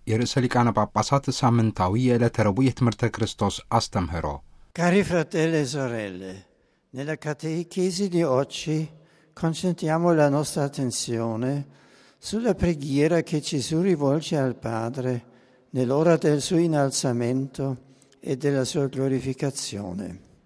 የርዕሰ ሊቃነ ጳጳሳት ሳምንታዊ የዕለተ ረቡዕ የትምህርተ ክርስቶስ አስተምህሮ Cari fratelli e sorelle, nella catechesi di oggi concentriamo la nostra attenzione sulla preghiera che Gesù rivolge al Padre nell'ora del suo innalzamento e della sua glorificazione.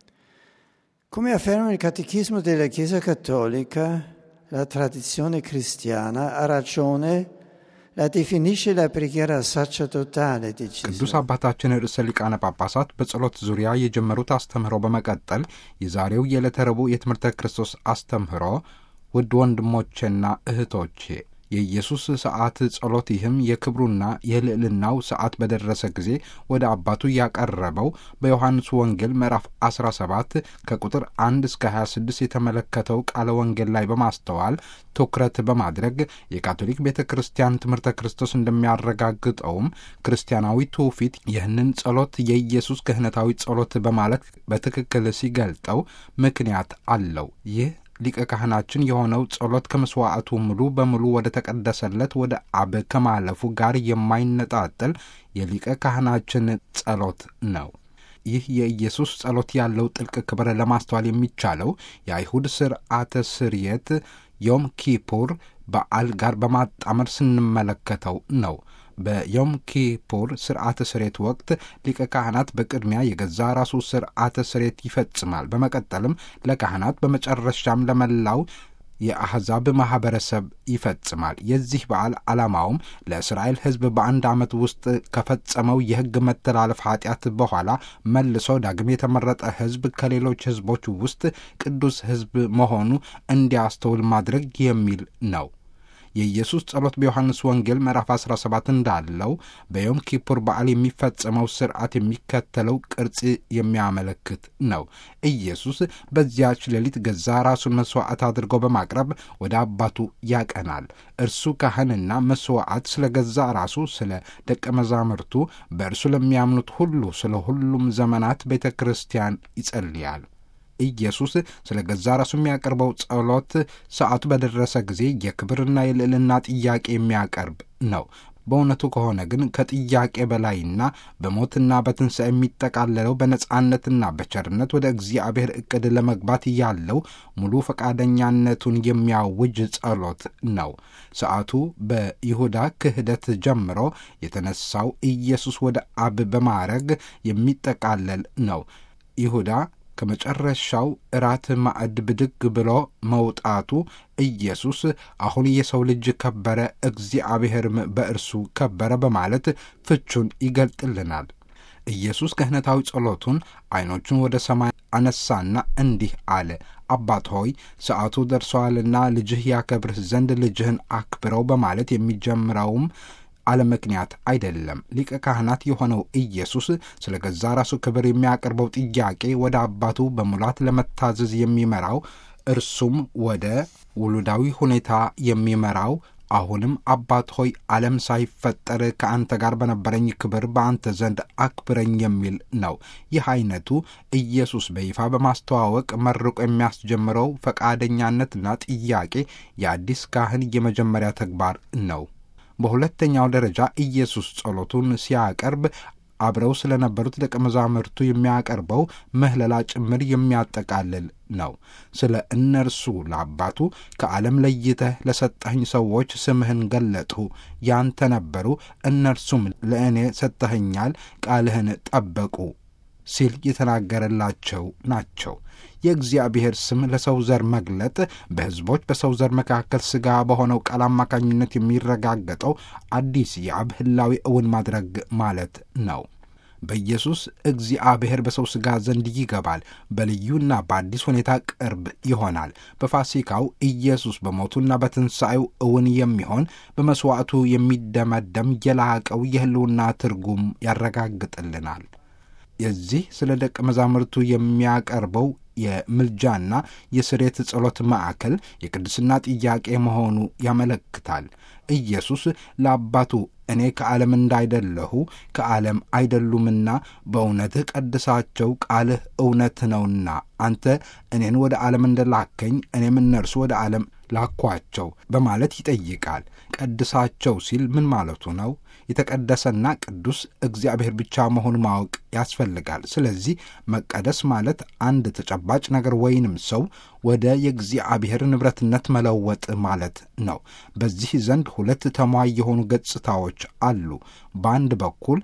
Come afferma il Catechismo della Chiesa Cattolica, la tradizione cristiana ha ragione la definisce la preghiera sacerdotale di ቅዱስ Gesù. አባታችን ርዕሰ ሊቃነ ጳጳሳት በጸሎት ዙሪያ የጀመሩት አስተምህሮ በመቀጠል የዛሬው የዕለተ ረቡዕ የትምህርተ ክርስቶስ አስተምህሮ ውድ ወንድሞቼና እህቶቼ የኢየሱስ ሰዓት ጸሎት ይህም የክብሩና የልዕልናው ሰዓት በደረሰ ጊዜ ወደ አባቱ ያቀረበው በዮሐንስ ወንጌል ምዕራፍ 17 ከቁጥር 1 እስከ 26 የተመለከተው ቃለ ወንጌል ላይ በማስተዋል ትኩረት በማድረግ የካቶሊክ ቤተ ክርስቲያን ትምህርተ ክርስቶስ እንደሚያረጋግጠውም ክርስቲያናዊ ትውፊት ይህንን ጸሎት የኢየሱስ ክህነታዊ ጸሎት በማለት በትክክል ሲገልጠው ምክንያት አለው። ይህ ሊቀ ካህናችን የሆነው ጸሎት ከመስዋዕቱ ሙሉ በሙሉ ወደ ተቀደሰለት ወደ አብ ከማለፉ ጋር የማይነጣጠል የሊቀ ካህናችን ጸሎት ነው። ይህ የኢየሱስ ጸሎት ያለው ጥልቅ ክብር ለማስተዋል የሚቻለው የአይሁድ ስርዓተ ስርየት ዮም ኪፑር በዓል ጋር በማጣመር ስንመለከተው ነው። በዮም ኪፑር ስርዓተ ስሬት ወቅት ሊቀ ካህናት በቅድሚያ የገዛ ራሱ ስርዓተ ስሬት ይፈጽማል። በመቀጠልም ለካህናት በመጨረሻም ለመላው የአሕዛብ ማኅበረሰብ ይፈጽማል። የዚህ በዓል ዓላማውም ለእስራኤል ሕዝብ በአንድ ዓመት ውስጥ ከፈጸመው የሕግ መተላለፍ ኃጢአት በኋላ መልሶ ዳግም የተመረጠ ሕዝብ ከሌሎች ሕዝቦች ውስጥ ቅዱስ ሕዝብ መሆኑ እንዲያስተውል ማድረግ የሚል ነው። የኢየሱስ ጸሎት በዮሐንስ ወንጌል ምዕራፍ 17 እንዳለው በዮም ኪፑር በዓል የሚፈጸመው ስርዓት የሚከተለው ቅርጽ የሚያመለክት ነው። ኢየሱስ በዚያች ሌሊት ገዛ ራሱን መሥዋዕት አድርጎ በማቅረብ ወደ አባቱ ያቀናል። እርሱ ካህንና መሥዋዕት ስለ ገዛ ራሱ፣ ስለ ደቀ መዛሙርቱ፣ በእርሱ ለሚያምኑት ሁሉ ስለ ሁሉም ዘመናት ቤተ ክርስቲያን ይጸልያል። ኢየሱስ ስለ ገዛ ራሱ የሚያቀርበው ጸሎት ሰዓቱ በደረሰ ጊዜ የክብርና የልዕልና ጥያቄ የሚያቀርብ ነው። በእውነቱ ከሆነ ግን ከጥያቄ በላይና በሞትና በትንሣኤ የሚጠቃለለው በነጻነትና በቸርነት ወደ እግዚአብሔር ዕቅድ ለመግባት ያለው ሙሉ ፈቃደኛነቱን የሚያውጅ ጸሎት ነው። ሰዓቱ በይሁዳ ክህደት ጀምሮ የተነሳው ኢየሱስ ወደ አብ በማረግ የሚጠቃለል ነው። ይሁዳ ከመጨረሻው እራት ማዕድ ብድግ ብሎ መውጣቱ ኢየሱስ አሁን የሰው ልጅ ከበረ፣ እግዚአብሔርም በእርሱ ከበረ በማለት ፍቹን ይገልጥልናል። ኢየሱስ ክህነታዊ ጸሎቱን ዐይኖቹን ወደ ሰማይ አነሳና እንዲህ አለ። አባት ሆይ ሰዓቱ ደርሰዋልና ልጅህ ያከብርህ ዘንድ ልጅህን አክብረው በማለት የሚጀምረውም አለ ምክንያት አይደለም። ሊቀ ካህናት የሆነው ኢየሱስ ስለ ገዛ ራሱ ክብር የሚያቀርበው ጥያቄ ወደ አባቱ በሙላት ለመታዘዝ የሚመራው እርሱም ወደ ውሉዳዊ ሁኔታ የሚመራው አሁንም አባት ሆይ ዓለም ሳይፈጠር ከአንተ ጋር በነበረኝ ክብር በአንተ ዘንድ አክብረኝ የሚል ነው። ይህ አይነቱ ኢየሱስ በይፋ በማስተዋወቅ መርቆ የሚያስጀምረው ፈቃደኛነትና ጥያቄ የአዲስ ካህን የመጀመሪያ ተግባር ነው። በሁለተኛው ደረጃ ኢየሱስ ጸሎቱን ሲያቀርብ አብረው ስለነበሩት ደቀ መዛሙርቱ የሚያቀርበው ምህለላ ጭምር የሚያጠቃልል ነው። ስለ እነርሱ ለአባቱ ከዓለም ለይተህ ለሰጠኸኝ ሰዎች ስምህን ገለጥሁ፣ ያንተ ነበሩ፣ እነርሱም ለእኔ ሰጥተኸኛል፣ ቃልህን ጠበቁ ሲል የተናገረላቸው ናቸው። የእግዚአብሔር ስም ለሰው ዘር መግለጥ በሕዝቦች በሰው ዘር መካከል ሥጋ በሆነው ቃል አማካኝነት የሚረጋገጠው አዲስ የአብ ሕላዌ እውን ማድረግ ማለት ነው። በኢየሱስ እግዚአብሔር በሰው ሥጋ ዘንድ ይገባል፣ በልዩና በአዲስ ሁኔታ ቅርብ ይሆናል። በፋሲካው ኢየሱስ በሞቱና በትንሣኤው እውን የሚሆን በመሥዋዕቱ የሚደመደም የላቀው የሕልውና ትርጉም ያረጋግጥልናል። የዚህ ስለ ደቀ መዛሙርቱ የሚያቀርበው የምልጃና የስሬት ጸሎት ማዕከል የቅድስና ጥያቄ መሆኑ ያመለክታል። ኢየሱስ ለአባቱ እኔ ከዓለም እንዳይደለሁ ከዓለም አይደሉምና በእውነትህ ቀድሳቸው፣ ቃልህ እውነት ነውና አንተ እኔን ወደ ዓለም እንደላከኝ እኔም እነርሱ ወደ ዓለም ላኳቸው በማለት ይጠይቃል። ቀድሳቸው ሲል ምን ማለቱ ነው? የተቀደሰና ቅዱስ እግዚአብሔር ብቻ መሆኑ ማወቅ ያስፈልጋል። ስለዚህ መቀደስ ማለት አንድ ተጨባጭ ነገር ወይንም ሰው ወደ የእግዚአብሔር ንብረትነት መለወጥ ማለት ነው። በዚህ ዘንድ ሁለት ተሟይ የሆኑ ገጽታዎች አሉ። በአንድ በኩል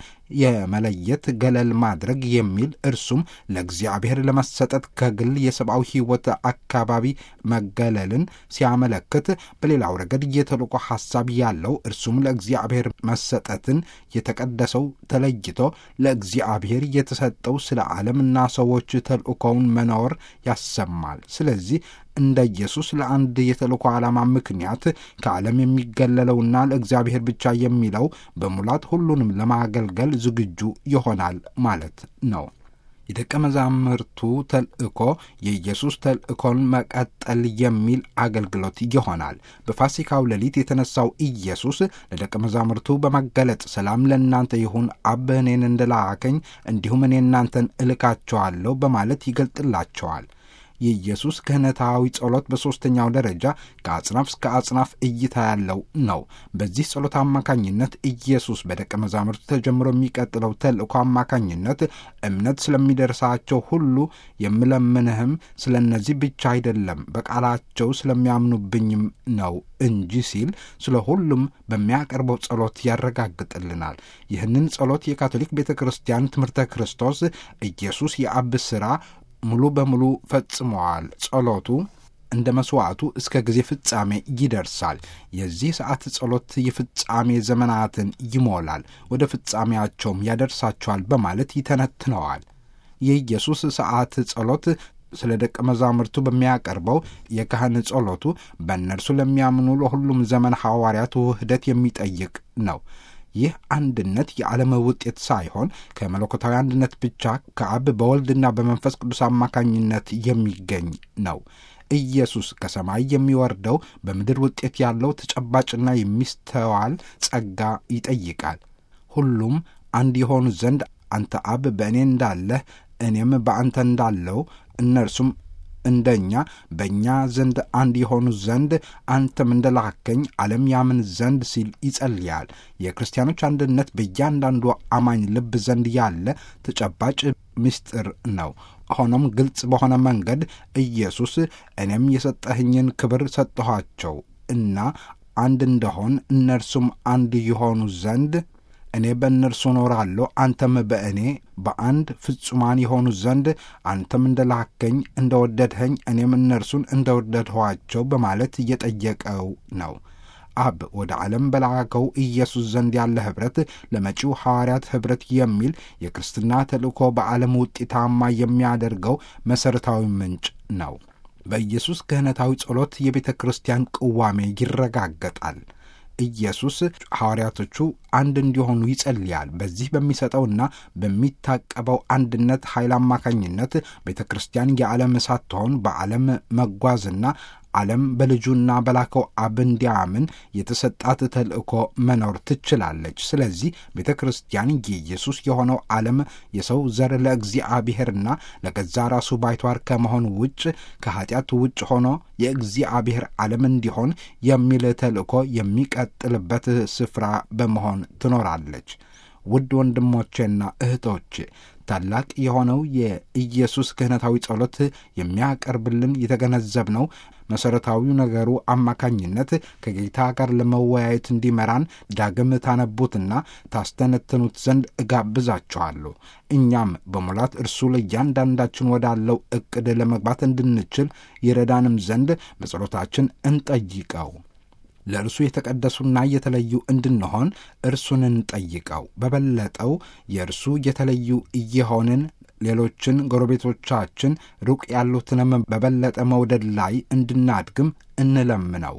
የመለየት ገለል ማድረግ የሚል እርሱም ለእግዚአብሔር ለመሰጠት ከግል የሰብአዊ ሕይወት አካባቢ መገለልን ሲያመለክት፣ በሌላው ረገድ የተልእኮ ሐሳብ ያለው እርሱም ለእግዚአብሔር መሰጠትን የተቀደሰው ተለይቶ ለእግዚአብሔር የተሰጠው ስለ ዓለምና ሰዎች ተልእኮውን መኖር ያሰማል። ስለዚህ እንደ ኢየሱስ ለአንድ የተልእኮ ዓላማ ምክንያት ከዓለም የሚገለለውና ለእግዚአብሔር ብቻ የሚለው በሙላት ሁሉንም ለማገልገል ዝግጁ ይሆናል ማለት ነው። የደቀ መዛሙርቱ ተልእኮ የኢየሱስ ተልእኮን መቀጠል የሚል አገልግሎት ይሆናል። በፋሲካው ሌሊት የተነሳው ኢየሱስ ለደቀ መዛሙርቱ በመገለጥ ሰላም ለእናንተ ይሁን፣ አብ እኔን እንደላከኝ እንዲሁም እኔ እናንተን እልካቸዋለሁ በማለት ይገልጥላቸዋል። የኢየሱስ ክህነታዊ ጸሎት በሦስተኛው ደረጃ ከአጽናፍ እስከ አጽናፍ እይታ ያለው ነው። በዚህ ጸሎት አማካኝነት ኢየሱስ በደቀ መዛሙርቱ ተጀምሮ የሚቀጥለው ተልእኮ አማካኝነት እምነት ስለሚደርሳቸው ሁሉ የምለምንህም ስለ እነዚህ ብቻ አይደለም በቃላቸው ስለሚያምኑብኝም ነው እንጂ ሲል ስለ ሁሉም በሚያቀርበው ጸሎት ያረጋግጥልናል። ይህንን ጸሎት የካቶሊክ ቤተ ክርስቲያን ትምህርተ ክርስቶስ ኢየሱስ የአብ ሥራ ሙሉ በሙሉ ፈጽመዋል። ጸሎቱ እንደ መሥዋዕቱ እስከ ጊዜ ፍጻሜ ይደርሳል። የዚህ ሰዓት ጸሎት የፍጻሜ ዘመናትን ይሞላል፣ ወደ ፍጻሜያቸውም ያደርሳቸዋል በማለት ይተነትነዋል። የኢየሱስ ሰዓት ጸሎት ስለ ደቀ መዛሙርቱ በሚያቀርበው የካህን ጸሎቱ በእነርሱ ለሚያምኑ ለሁሉም ዘመን ሐዋርያት ውህደት የሚጠይቅ ነው። ይህ አንድነት የዓለም ውጤት ሳይሆን ከመለኮታዊ አንድነት ብቻ ከአብ በወልድና በመንፈስ ቅዱስ አማካኝነት የሚገኝ ነው። ኢየሱስ ከሰማይ የሚወርደው በምድር ውጤት ያለው ተጨባጭና የሚስተዋል ጸጋ ይጠይቃል። ሁሉም አንድ የሆኑ ዘንድ አንተ አብ በእኔ እንዳለህ እኔም በአንተ እንዳለው እነርሱም እንደኛ በእኛ ዘንድ አንድ የሆኑ ዘንድ አንተም እንደላከኝ ዓለም ያምን ዘንድ ሲል ይጸልያል። የክርስቲያኖች አንድነት በእያንዳንዱ አማኝ ልብ ዘንድ ያለ ተጨባጭ ምስጢር ነው። ሆኖም ግልጽ በሆነ መንገድ ኢየሱስ እኔም የሰጠኸኝን ክብር ሰጠኋቸው እና አንድ እንደሆን እነርሱም አንድ የሆኑ ዘንድ እኔ በእነርሱ እኖራለሁ አንተም በእኔ በአንድ ፍጹማን የሆኑ ዘንድ አንተም እንደላከኝ እንደወደድኸኝ እኔም እነርሱን እንደወደድኋቸው በማለት እየጠየቀው ነው። አብ ወደ ዓለም በላከው ኢየሱስ ዘንድ ያለ ኅብረት ለመጪው ሐዋርያት ኅብረት የሚል የክርስትና ተልእኮ በዓለም ውጤታማ የሚያደርገው መሠረታዊ ምንጭ ነው። በኢየሱስ ክህነታዊ ጸሎት የቤተ ክርስቲያን ቅዋሜ ይረጋገጣል። ኢየሱስ ሐዋርያቶቹ አንድ እንዲሆኑ ይጸልያል። በዚህ በሚሰጠውና በሚታቀበው አንድነት ኃይል አማካኝነት ቤተ ክርስቲያን የዓለም ሳትሆን በዓለም መጓዝና ዓለም በልጁና በላከው አብ እንዲያምን የተሰጣት ተልእኮ መኖር ትችላለች። ስለዚህ ቤተ ክርስቲያን የኢየሱስ የሆነው ዓለም የሰው ዘር ለእግዚአብሔርና ለገዛ ራሱ ባይቷር ከመሆን ውጭ ከኀጢአት ውጭ ሆኖ የእግዚአብሔር ዓለም እንዲሆን የሚል ተልእኮ የሚቀጥልበት ስፍራ በመሆን ትኖራለች። ውድ ወንድሞቼና እህቶቼ ታላቅ የሆነው የኢየሱስ ክህነታዊ ጸሎት የሚያቀርብልን የተገነዘብነው መሠረታዊው ነገሩ አማካኝነት ከጌታ ጋር ለመወያየት እንዲመራን ዳግም ታነቡትና ታስተነትኑት ዘንድ እጋብዛችኋለሁ። እኛም በሙላት እርሱ ለእያንዳንዳችን ወዳለው ዕቅድ ለመግባት እንድንችል ይረዳንም ዘንድ በጸሎታችን እንጠይቀው። ለእርሱ የተቀደሱና የተለዩ እንድንሆን እርሱን እንጠይቀው። በበለጠው የእርሱ የተለዩ እየሆንን ሌሎችን ጎረቤቶቻችን ሩቅ ያሉትንም በበለጠ መውደድ ላይ እንድናድግም እንለምነው።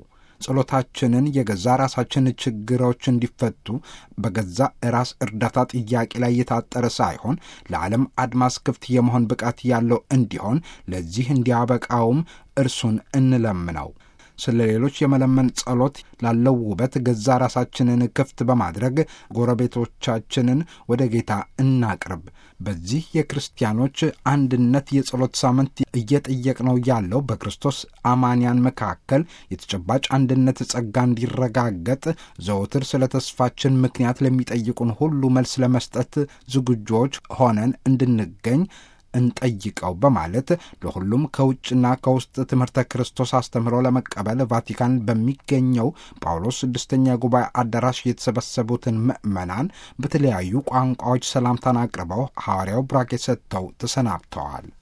ጸሎታችንን የገዛ ራሳችን ችግሮች እንዲፈቱ በገዛ ራስ እርዳታ ጥያቄ ላይ የታጠረ ሳይሆን ለዓለም አድማስ ክፍት የመሆን ብቃት ያለው እንዲሆን ለዚህ እንዲያበቃውም እርሱን እንለምነው። ስለ ሌሎች የመለመን ጸሎት ላለው ውበት ገዛ ራሳችንን ክፍት በማድረግ ጎረቤቶቻችንን ወደ ጌታ እናቅርብ። በዚህ የክርስቲያኖች አንድነት የጸሎት ሳምንት እየጠየቅነው ያለው በክርስቶስ አማንያን መካከል የተጨባጭ አንድነት ጸጋ እንዲረጋገጥ ዘወትር ስለ ተስፋችን ምክንያት ለሚጠይቁን ሁሉ መልስ ለመስጠት ዝግጆች ሆነን እንድንገኝ እንጠይቀው በማለት ለሁሉም ከውጭና ከውስጥ ትምህርተ ክርስቶስ አስተምህሮ ለመቀበል ቫቲካን በሚገኘው ጳውሎስ ስድስተኛ ጉባኤ አዳራሽ የተሰበሰቡትን ምዕመናን በተለያዩ ቋንቋዎች ሰላምታን አቅርበው ሐዋርያው ብራኬ ሰጥተው ተሰናብተዋል።